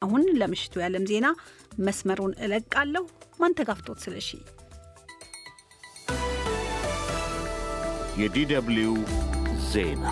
አሁን ለምሽቱ የዓለም ዜና መስመሩን እለቃለሁ። ማንተጋፍቶት ስለሺ የዲደብሊው ዜና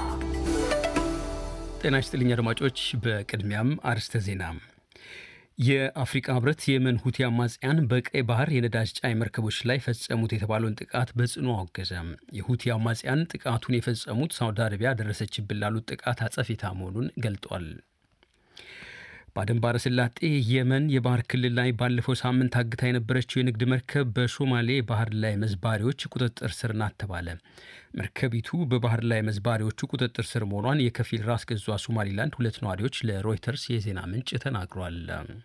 ጤና ይስጥልኝ አድማጮች። በቅድሚያም አርስተ ዜና የአፍሪቃ ህብረት የየመን ሁቲ አማጽያን በቀይ ባህር የነዳጅ ጫኝ መርከቦች ላይ ፈጸሙት የተባለውን ጥቃት በጽኑ አወገዘ። የሁቲ አማጽያን ጥቃቱን የፈጸሙት ሳውዲ አረቢያ ደረሰችብን ላሉት ጥቃት አጸፌታ መሆኑን ገልጧል። በአደን ባሕረ ሰላጤ የመን የባህር ክልል ላይ ባለፈው ሳምንት አግታ የነበረችው የንግድ መርከብ በሶማሌ ባህር ላይ መዝባሪዎች ቁጥጥር ስር ናት ተባለ። መርከቢቱ በባህር ላይ መዝባሪዎቹ ቁጥጥር ስር መሆኗን የከፊል ራስ ገዟ ሶማሊላንድ ሁለት ነዋሪዎች ለሮይተርስ የዜና ምንጭ ተናግሯል።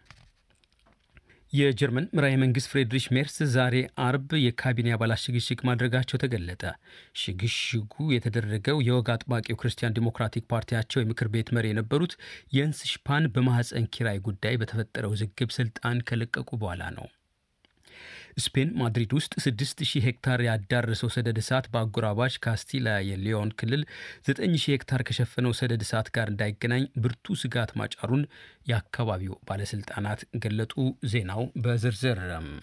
የጀርመን መራሄ መንግስት ፍሬድሪሽ ሜርስ ዛሬ አርብ የካቢኔ አባላት ሽግሽግ ማድረጋቸው ተገለጠ። ሽግሽጉ የተደረገው የወግ አጥባቂው ክርስቲያን ዲሞክራቲክ ፓርቲያቸው የምክር ቤት መሪ የነበሩት የንስ ሽፓን በማህፀን ኪራይ ጉዳይ በተፈጠረው ውዝግብ ስልጣን ከለቀቁ በኋላ ነው። ስፔን ማድሪድ ውስጥ 6000 ሄክታር ያዳረሰው ሰደድ እሳት በአጎራባች ካስቲላ የሊዮን ክልል 9000 ሄክታር ከሸፈነው ሰደድ እሳት ጋር እንዳይገናኝ ብርቱ ስጋት ማጫሩን የአካባቢው ባለስልጣናት ገለጡ። ዜናው በዝርዝር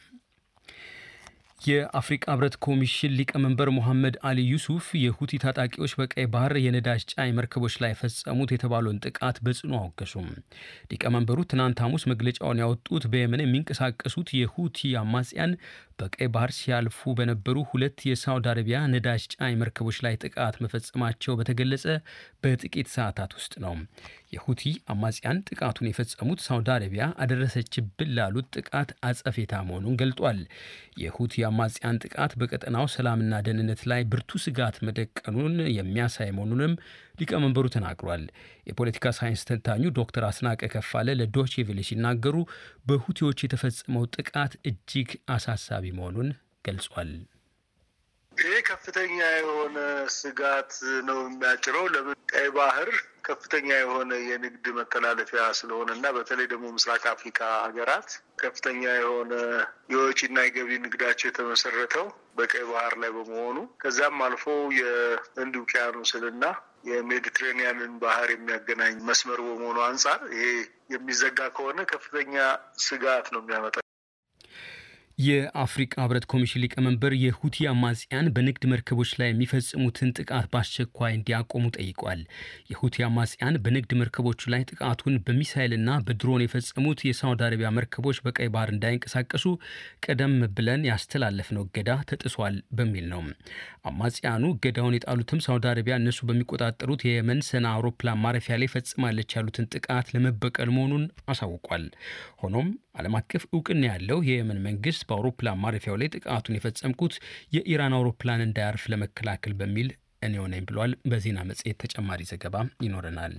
የአፍሪቃ ህብረት ኮሚሽን ሊቀመንበር ሞሐመድ አሊ ዩሱፍ የሁቲ ታጣቂዎች በቀይ ባህር የነዳጅ ጫኝ መርከቦች ላይ ፈጸሙት የተባለውን ጥቃት በጽኑ አወገዙም። ሊቀመንበሩ ትናንት ሐሙስ መግለጫውን ያወጡት በየመን የሚንቀሳቀሱት የሁቲ አማጽያን በቀይ ባህር ሲያልፉ በነበሩ ሁለት የሳውዲ አረቢያ ነዳጅ ጫኝ መርከቦች ላይ ጥቃት መፈጸማቸው በተገለጸ በጥቂት ሰዓታት ውስጥ ነው። የሁቲ አማጽያን ጥቃቱን የፈጸሙት ሳውዲ አረቢያ አደረሰችብን ላሉት ጥቃት አጸፌታ መሆኑን ገልጧል። የሁቲ አማጽያን ጥቃት በቀጠናው ሰላምና ደህንነት ላይ ብርቱ ስጋት መደቀኑን የሚያሳይ መሆኑንም ሊቀመንበሩ ተናግሯል። የፖለቲካ ሳይንስ ተንታኙ ዶክተር አስናቀ ከፋለ ለዶቼ ቬለ ሲናገሩ በሁቲዎች የተፈጸመው ጥቃት እጅግ አሳሳቢ መሆኑን ገልጿል። ይህ ከፍተኛ የሆነ ስጋት ነው የሚያጭረው። ለምን ቀይ ባህር ከፍተኛ የሆነ የንግድ መተላለፊያ ስለሆነ እና በተለይ ደግሞ ምስራቅ አፍሪካ ሀገራት ከፍተኛ የሆነ የወጪና የገቢ ንግዳቸው የተመሰረተው በቀይ ባህር ላይ በመሆኑ ከዛም አልፎ የህንድ ውቅያኖስንና የሜዲትሬኒያንን ባህር የሚያገናኝ መስመር በመሆኑ አንጻር ይሄ የሚዘጋ ከሆነ ከፍተኛ ስጋት ነው የሚያመጣ። የአፍሪቃ ህብረት ኮሚሽን ሊቀመንበር የሁቲ አማጽያን በንግድ መርከቦች ላይ የሚፈጽሙትን ጥቃት በአስቸኳይ እንዲያቆሙ ጠይቋል። የሁቲ አማጽያን በንግድ መርከቦቹ ላይ ጥቃቱን በሚሳይልና በድሮን የፈጸሙት የሳውዲ አረቢያ መርከቦች በቀይ ባህር እንዳይንቀሳቀሱ ቀደም ብለን ያስተላለፍነው እገዳ ተጥሷል በሚል ነው። አማጽያኑ እገዳውን የጣሉትም ሳውዲ አረቢያ እነሱ በሚቆጣጠሩት የየመን ሰና አውሮፕላን ማረፊያ ላይ ፈጽማለች ያሉትን ጥቃት ለመበቀል መሆኑን አሳውቋል። ሆኖም ዓለም አቀፍ እውቅና ያለው የየመን መንግስት በአውሮፕላን ማረፊያው ላይ ጥቃቱን የፈጸምኩት የኢራን አውሮፕላን እንዳያርፍ ለመከላከል በሚል እኔው ነኝ ብሏል። በዜና መጽሔት ተጨማሪ ዘገባ ይኖረናል።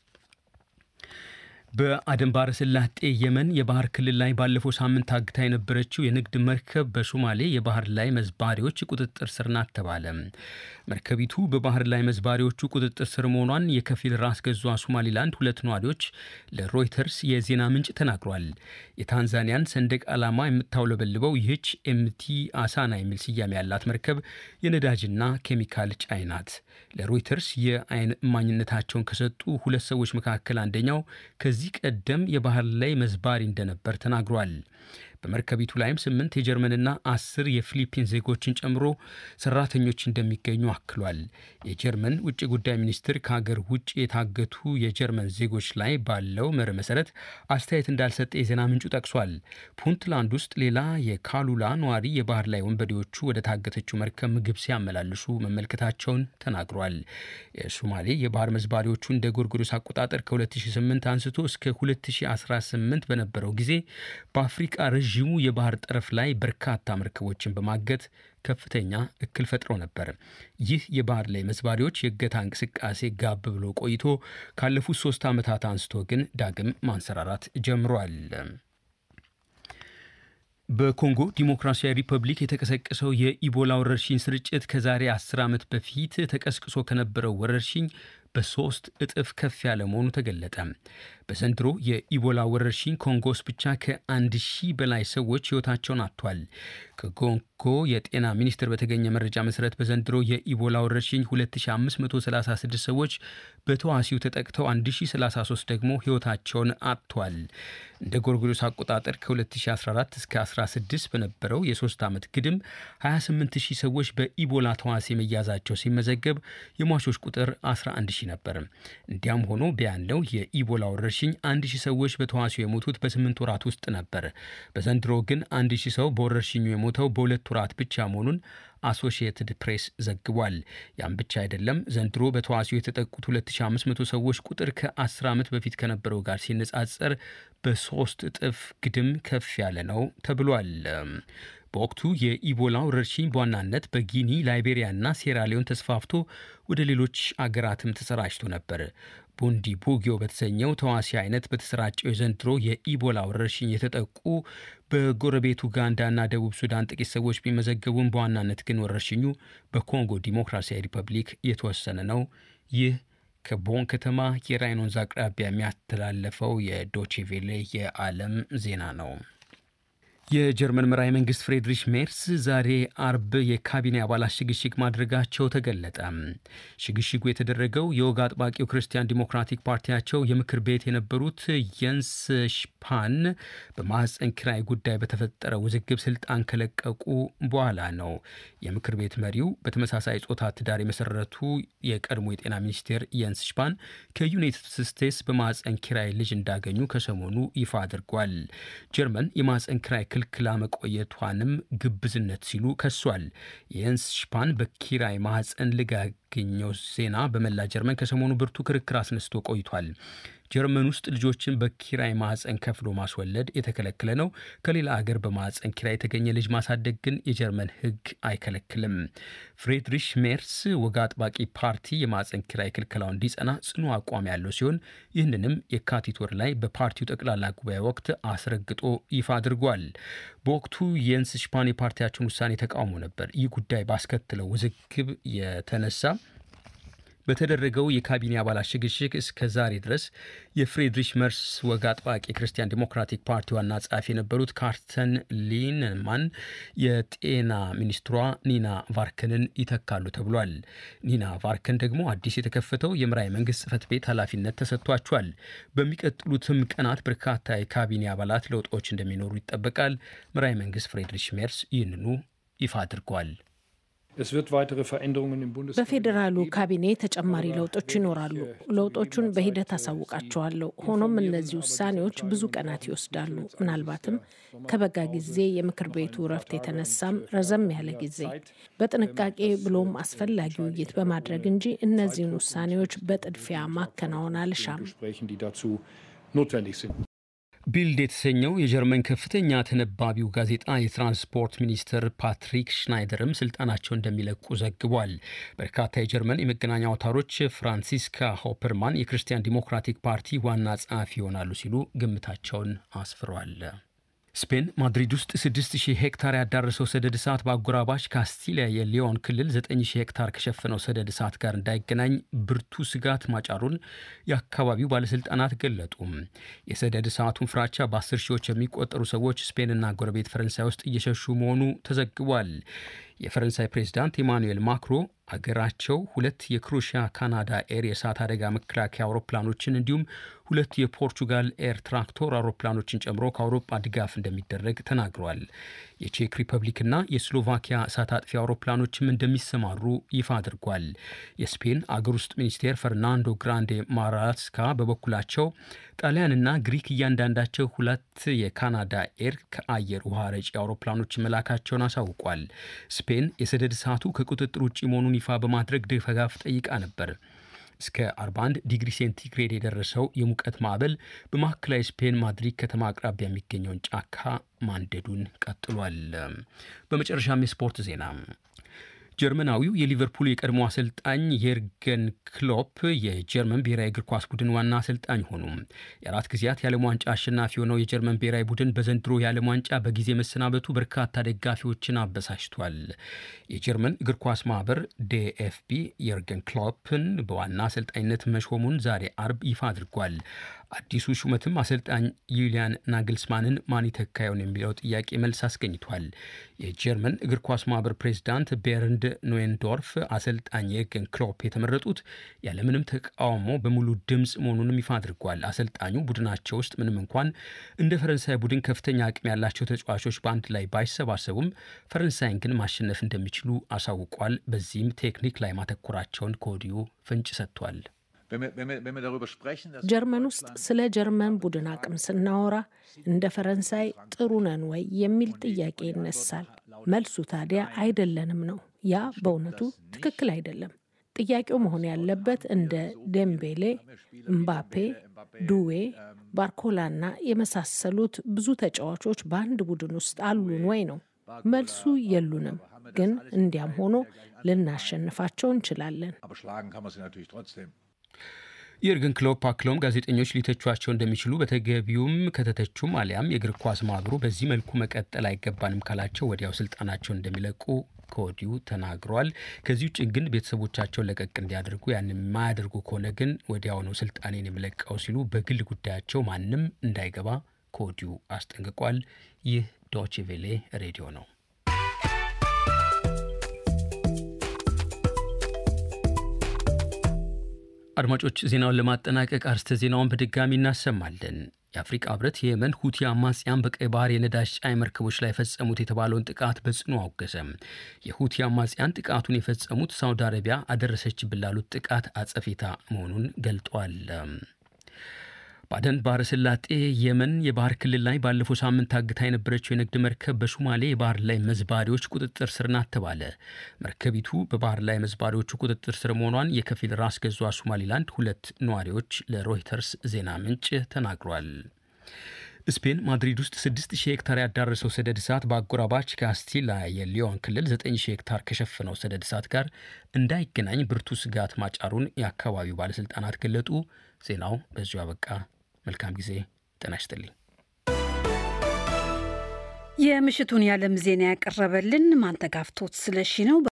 በአደን ባሕረ ሰላጤ የመን የባህር ክልል ላይ ባለፈው ሳምንት አግታ የነበረችው የንግድ መርከብ በሶማሌ የባህር ላይ መዝባሪዎች ቁጥጥር ስር ናት ተባለ። መርከቢቱ በባህር ላይ መዝባሪዎቹ ቁጥጥር ስር መሆኗን የከፊል ራስ ገዟ ሶማሊላንድ ሁለት ነዋሪዎች ለሮይተርስ የዜና ምንጭ ተናግሯል። የታንዛኒያን ሰንደቅ ዓላማ የምታውለበልበው ይህች ኤምቲ አሳና የሚል ስያሜ ያላት መርከብ የነዳጅና ኬሚካል ጫኝ ናት። ለሮይተርስ የአይን እማኝነታቸውን ከሰጡ ሁለት ሰዎች መካከል አንደኛው ከዚህ ቀደም የባህር ላይ መዝባሪ እንደነበር ተናግሯል። በመርከቢቱ ላይም ስምንት የጀርመንና አስር የፊሊፒን ዜጎችን ጨምሮ ሰራተኞች እንደሚገኙ አክሏል። የጀርመን ውጭ ጉዳይ ሚኒስትር ከሀገር ውጭ የታገቱ የጀርመን ዜጎች ላይ ባለው መርህ መሰረት አስተያየት እንዳልሰጠ የዜና ምንጩ ጠቅሷል። ፑንትላንድ ውስጥ ሌላ የካሉላ ነዋሪ የባህር ላይ ወንበዴዎቹ ወደ ታገተችው መርከብ ምግብ ሲያመላልሱ መመልከታቸውን ተናግሯል። የሶማሌ የባህር መዝባሪዎቹ እንደ ጎርጎሮስ አቆጣጠር ከ2008 አንስቶ እስከ 2018 በነበረው ጊዜ በአፍሪቃ ረዥሙ የባህር ጠረፍ ላይ በርካታ መርከቦችን በማገት ከፍተኛ እክል ፈጥረው ነበር። ይህ የባህር ላይ መዝባሪዎች የእገታ እንቅስቃሴ ጋብ ብሎ ቆይቶ ካለፉት ሶስት ዓመታት አንስቶ ግን ዳግም ማንሰራራት ጀምሯል። በኮንጎ ዲሞክራሲያዊ ሪፐብሊክ የተቀሰቀሰው የኢቦላ ወረርሽኝ ስርጭት ከዛሬ 10 ዓመት በፊት ተቀስቅሶ ከነበረው ወረርሽኝ በሶስት እጥፍ ከፍ ያለ መሆኑ ተገለጠ። በዘንድሮ የኢቦላ ወረርሽኝ ኮንጎ ውስጥ ብቻ ከአንድ ሺህ በላይ ሰዎች ሕይወታቸውን አጥቷል። ከኮንጎ የጤና ሚኒስቴር በተገኘ መረጃ መሰረት በዘንድሮ የኢቦላ ወረርሽኝ 2536 ሰዎች በተዋሲው ተጠቅተው 1033 ደግሞ ሕይወታቸውን አጥቷል። እንደ ጎርጎሮስ አቆጣጠር ከ2014 እስከ 16 በነበረው የሶስት ዓመት ግድም 28000 ሰዎች በኢቦላ ተዋሲ መያዛቸው ሲመዘገብ የሟቾች ቁጥር 11000 ነበር። እንዲያም ሆኖ ቢያለው የኢቦላ ወረርሽኝ 1000 ሰዎች በተዋሲው የሞቱት በስምንት ወራት ውስጥ ነበር። በዘንድሮ ግን 1000 ሰው በወረርሽኙ የሞተው በሁለት ወራት ብቻ መሆኑን አሶሺየትድ ፕሬስ ዘግቧል። ያም ብቻ አይደለም። ዘንድሮ በተዋሲው የተጠቁት 2500 ሰዎች ቁጥር ከ10 ዓመት በፊት ከነበረው ጋር ሲነጻጸር በሶስት እጥፍ ግድም ከፍ ያለ ነው ተብሏል። በወቅቱ የኢቦላ ወረርሽኝ በዋናነት በጊኒ ላይቤሪያና ሴራሊዮን ተስፋፍቶ ወደ ሌሎች አገራትም ተሰራጭቶ ነበር። ቡንዲ ቡጊዮ በተሰኘው ተዋሲ አይነት በተሰራጨው የዘንድሮ የኢቦላ ወረርሽኝ የተጠቁ በጎረቤት ኡጋንዳና ደቡብ ሱዳን ጥቂት ሰዎች ቢመዘገቡም በዋናነት ግን ወረርሽኙ በኮንጎ ዲሞክራሲያዊ ሪፐብሊክ የተወሰነ ነው። ይህ ከቦን ከተማ የራይን ወንዝ አቅራቢያ የሚያስተላለፈው የዶቼቬሌ የዓለም ዜና ነው። የጀርመን መራሄ መንግስት ፍሬድሪሽ ሜርስ ዛሬ አርብ የካቢኔ አባላት ሽግሽግ ማድረጋቸው ተገለጠ። ሽግሽጉ የተደረገው የወግ አጥባቂው ክርስቲያን ዲሞክራቲክ ፓርቲያቸው የምክር ቤት የነበሩት የንስ ሽፓን በማህፀን ኪራይ ጉዳይ በተፈጠረ ውዝግብ ስልጣን ከለቀቁ በኋላ ነው። የምክር ቤት መሪው በተመሳሳይ ጾታ ትዳር የመሰረቱ የቀድሞ የጤና ሚኒስቴር የንስ ሽፓን ከዩናይትድ ስቴትስ በማህፀን ኪራይ ልጅ እንዳገኙ ከሰሞኑ ይፋ አድርጓል። ጀርመን የማህፀን ኪራይ ክልክላ መቆየቷንም ግብዝነት ሲሉ ከሷል። የንስ ሽፓን በኪራይ ማህፀን ልጅ ያገኘው ዜና በመላ ጀርመን ከሰሞኑ ብርቱ ክርክር አስነስቶ ቆይቷል። ጀርመን ውስጥ ልጆችን በኪራይ ማህፀን ከፍሎ ማስወለድ የተከለከለ ነው። ከሌላ አገር በማህፀን ኪራይ የተገኘ ልጅ ማሳደግ ግን የጀርመን ሕግ አይከለክልም። ፍሬድሪሽ ሜርስ ወግ አጥባቂ ፓርቲ የማህፀን ኪራይ ክልከላው እንዲጸና ጽኑ አቋም ያለው ሲሆን ይህንንም የካቲት ወር ላይ በፓርቲው ጠቅላላ ጉባኤ ወቅት አስረግጦ ይፋ አድርጓል። በወቅቱ የንስ ሽፓን የፓርቲያቸውን ውሳኔ ተቃውሞ ነበር። ይህ ጉዳይ ባስከትለው ውዝግብ የተነሳ በተደረገው የካቢኔ አባላት ሽግሽግ እስከ ዛሬ ድረስ የፍሬድሪሽ መርስ ወግ አጥባቂ ክርስቲያን ዲሞክራቲክ ፓርቲ ዋና ጸሐፊ የነበሩት ካርተን ሊንማን የጤና ሚኒስትሯ ኒና ቫርክንን ይተካሉ ተብሏል። ኒና ቫርክን ደግሞ አዲስ የተከፈተው የምራይ መንግስት ጽህፈት ቤት ኃላፊነት ተሰጥቷቸዋል። በሚቀጥሉትም ቀናት በርካታ የካቢኔ አባላት ለውጦች እንደሚኖሩ ይጠበቃል። ምራይ መንግስት ፍሬድሪሽ ሜርስ ይህንኑ ይፋ አድርጓል። በፌዴራሉ ካቢኔ ተጨማሪ ለውጦች ይኖራሉ። ለውጦቹን በሂደት አሳውቃቸዋለሁ። ሆኖም እነዚህ ውሳኔዎች ብዙ ቀናት ይወስዳሉ። ምናልባትም ከበጋ ጊዜ የምክር ቤቱ እረፍት የተነሳም ረዘም ያለ ጊዜ በጥንቃቄ ብሎም አስፈላጊ ውይይት በማድረግ እንጂ እነዚህን ውሳኔዎች በጥድፊያ ማከናወን አልሻም። ቢልድ የተሰኘው የጀርመን ከፍተኛ ተነባቢው ጋዜጣ የትራንስፖርት ሚኒስትር ፓትሪክ ሽናይደርም ስልጣናቸው እንደሚለቁ ዘግቧል። በርካታ የጀርመን የመገናኛ አውታሮች ፍራንሲስካ ሆፐርማን የክርስቲያን ዲሞክራቲክ ፓርቲ ዋና ጸሐፊ ይሆናሉ ሲሉ ግምታቸውን አስፍሯል። ስፔን ማድሪድ ውስጥ 6000 ሄክታር ያዳረሰው ሰደድ እሳት በአጎራባች ካስቲሊያ የሊዮን ክልል 9000 ሄክታር ከሸፈነው ሰደድ እሳት ጋር እንዳይገናኝ ብርቱ ስጋት ማጫሩን የአካባቢው ባለስልጣናት ገለጡ። የሰደድ እሳቱን ፍራቻ በ10 ሺዎች የሚቆጠሩ ሰዎች ስፔንና ጎረቤት ፈረንሳይ ውስጥ እየሸሹ መሆኑ ተዘግቧል። የፈረንሳይ ፕሬዚዳንት ኢማኑኤል ማክሮ አገራቸው ሁለት የክሮሺያ ካናዳ ኤር የእሳት አደጋ መከላከያ አውሮፕላኖችን እንዲሁም ሁለት የፖርቹጋል ኤር ትራክቶር አውሮፕላኖችን ጨምሮ ከአውሮፓ ድጋፍ እንደሚደረግ ተናግረዋል። የቼክ ሪፐብሊክና የስሎቫኪያ እሳት አጥፊ አውሮፕላኖችም እንደሚሰማሩ ይፋ አድርጓል። የስፔን አገር ውስጥ ሚኒስቴር ፈርናንዶ ግራንዴ ማራስካ በበኩላቸው ጣሊያንና ግሪክ እያንዳንዳቸው ሁለት የካናዳ ኤር ከአየር ውሃ ረጪ አውሮፕላኖች መላካቸውን አሳውቋል። ስፔን የሰደድ እሳቱ ከቁጥጥር ውጭ መሆኑን ይፋ በማድረግ ድጋፍ ጠይቃ ነበር። እስከ 41 ዲግሪ ሴንቲግሬድ የደረሰው የሙቀት ማዕበል በማዕከላዊ ስፔን ማድሪድ ከተማ አቅራቢያ የሚገኘውን ጫካ ማንደዱን ቀጥሏል። በመጨረሻም የስፖርት ዜና ጀርመናዊው የሊቨርፑል የቀድሞ አሰልጣኝ የርገን ክሎፕ የጀርመን ብሔራዊ እግር ኳስ ቡድን ዋና አሰልጣኝ ሆኑ። የአራት ጊዜያት የዓለም ዋንጫ አሸናፊ የሆነው የጀርመን ብሔራዊ ቡድን በዘንድሮ የዓለም ዋንጫ በጊዜ መሰናበቱ በርካታ ደጋፊዎችን አበሳጭቷል። የጀርመን እግር ኳስ ማህበር ዴኤፍቢ የርገን ክሎፕን በዋና አሰልጣኝነት መሾሙን ዛሬ አርብ ይፋ አድርጓል። አዲሱ ሹመትም አሰልጣኝ ዩሊያን ናግልስማንን ማን ይተካየውን የሚለው ጥያቄ መልስ አስገኝቷል። የጀርመን እግር ኳስ ማህበር ፕሬዚዳንት ቤርንድ ኖዌንዶርፍ አሰልጣኝ የርገን ክሎፕ የተመረጡት ያለምንም ተቃውሞ በሙሉ ድምፅ መሆኑንም ይፋ አድርጓል። አሰልጣኙ ቡድናቸው ውስጥ ምንም እንኳን እንደ ፈረንሳይ ቡድን ከፍተኛ አቅም ያላቸው ተጫዋቾች በአንድ ላይ ባይሰባሰቡም ፈረንሳይን ግን ማሸነፍ እንደሚችሉ አሳውቋል። በዚህም ቴክኒክ ላይ ማተኮራቸውን ከወዲሁ ፍንጭ ሰጥቷል። ጀርመን ውስጥ ስለ ጀርመን ቡድን አቅም ስናወራ እንደ ፈረንሳይ ጥሩ ነን ወይ የሚል ጥያቄ ይነሳል። መልሱ ታዲያ አይደለንም ነው። ያ በእውነቱ ትክክል አይደለም። ጥያቄው መሆን ያለበት እንደ ዴምቤሌ፣ እምባፔ፣ ዱዌ፣ ባርኮላና የመሳሰሉት ብዙ ተጫዋቾች በአንድ ቡድን ውስጥ አሉን ወይ ነው። መልሱ የሉንም። ግን እንዲያም ሆኖ ልናሸንፋቸው እንችላለን። የርገን ክሎፕ አክለውም ጋዜጠኞች ሊተቿቸው እንደሚችሉ በተገቢውም ከተተቹም አሊያም የእግር ኳስ ማህበሩ በዚህ መልኩ መቀጠል አይገባንም ካላቸው ወዲያው ስልጣናቸውን እንደሚለቁ ከወዲሁ ተናግረዋል። ከዚህ ውጭ ግን ቤተሰቦቻቸውን ለቀቅ እንዲያደርጉ ያን የማያደርጉ ከሆነ ግን ወዲያው ነው ስልጣኔን የሚለቀው ሲሉ በግል ጉዳያቸው ማንም እንዳይገባ ከወዲሁ አስጠንቅቋል። ይህ ዶቼ ቬሌ ሬዲዮ ነው። አድማጮች ዜናውን ለማጠናቀቅ አርስተ ዜናውን በድጋሚ እናሰማለን። የአፍሪቃ ህብረት የየመን ሁቲ አማጽያን በቀይ ባህር የነዳጅ ጫኝ መርከቦች ላይ የፈጸሙት የተባለውን ጥቃት በጽኑ አወገዘም። የሁቲ አማጽያን ጥቃቱን የፈጸሙት ሳውዲ አረቢያ አደረሰች ብላሉት ጥቃት አጸፌታ መሆኑን ገልጧል። ባደን ባህረ ሰላጤ የመን የባህር ክልል ላይ ባለፈው ሳምንት ታግታ የነበረችው የንግድ መርከብ በሶማሌ የባህር ላይ መዝባሪዎች ቁጥጥር ስር ናት ተባለ። መርከቢቱ በባህር ላይ መዝባሪዎቹ ቁጥጥር ስር መሆኗን የከፊል ራስ ገዟ ሶማሊላንድ ሁለት ነዋሪዎች ለሮይተርስ ዜና ምንጭ ተናግሯል። ስፔን ማድሪድ ውስጥ 6000 ሄክታር ያዳረሰው ሰደድ እሳት በአጎራባች ካስቲላ የሊዮን ክልል 9000 ሄክታር ከሸፈነው ሰደድ እሳት ጋር እንዳይገናኝ ብርቱ ስጋት ማጫሩን የአካባቢው ባለሥልጣናት ገለጡ። ዜናው በዚሁ አበቃ። መልካም ጊዜ። ጤና ይስጥልኝ። የምሽቱን የዓለም ዜና ያቀረበልን ማንተጋፍቶት ስለሺ ነው።